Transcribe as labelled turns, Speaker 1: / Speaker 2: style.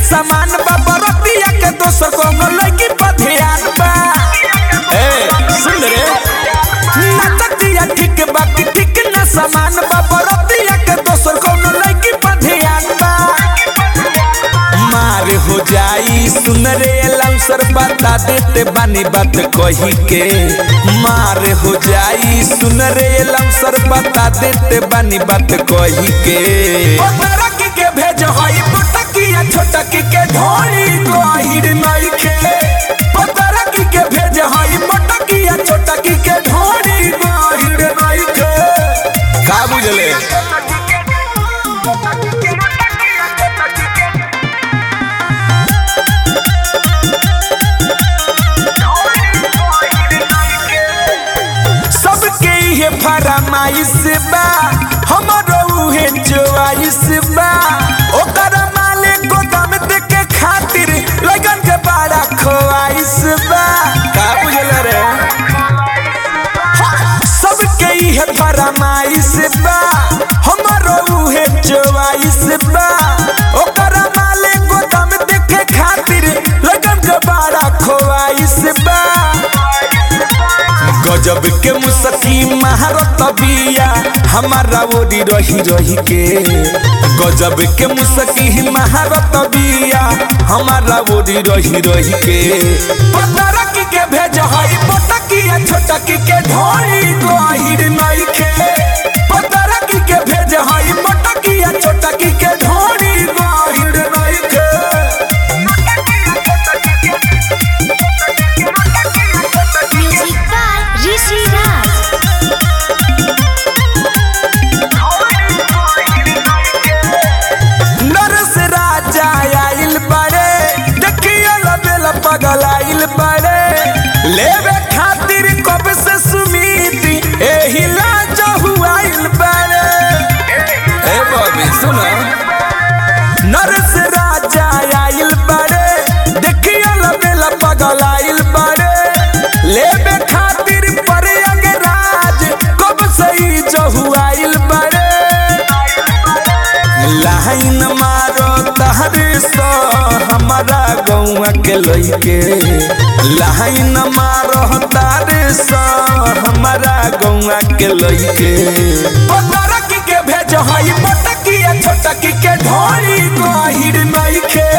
Speaker 1: समान बा बरतिया के दोसर कोनो लड़की पर ध्यान बा ए सुन रे नचतिया ठीक बा कि ठीक न समान बा बरतिया के दोसर कोनो लड़की पर ध्यान बा मार हो जाई सुन रे लौसर बता देते बानी बात कही के मार हो जाई सुन रे लौसर बता देते बानी बात कही के पतरकी के भेज हई पटकिया छोटकी के ढोली गहिर नइखे पतरकी के भेज हई पटकिया छोटकी के ढोली गहिर नइखे का बुझले सबके ये फरमाइश बा हमरो उहे चॉइस बा ओकर माले गोदाम देके खातिर लगन के बड़ा खोआइश बा का बुझल रे सबके ये फरमाइश बा हमरो उहे चॉइस बा ओकर माले गोदाम देके खातिर लगन के बड़ा खोआइश बा गजब के मुसकी महारत बिया हमारा ओरी रही रही के गजब के मुसकी महारत बिया हमारा ओरी रही रही के पतरकी के भेज हई पटकिया छोटकी के ढोली गहिर नइखे पतरकी के भेज हई पटकिया छोटकी के ढोली गहिर नइखे
Speaker 2: Music by Rishi Raj.
Speaker 1: नरस राजा आइल बड़े देखियो लबेल पगल आइल बड़े लेवे खातिर कब से सुमीति एही लाज हुआइल बड़े ए बॉबी सुनो नरस राजा आइल बड़े देखियो लबेल पगल आइल बड़े लेवे खातिर पर राज कब से ही जहुआइल बड़े लाइन मारो तहरे सो हमारा गौआ के लइके लाइन मारो तारे सो हमारा गौआ के लइके पतरकी के भेज हई पटकिया छोटकी के ढोली गहिर नइखे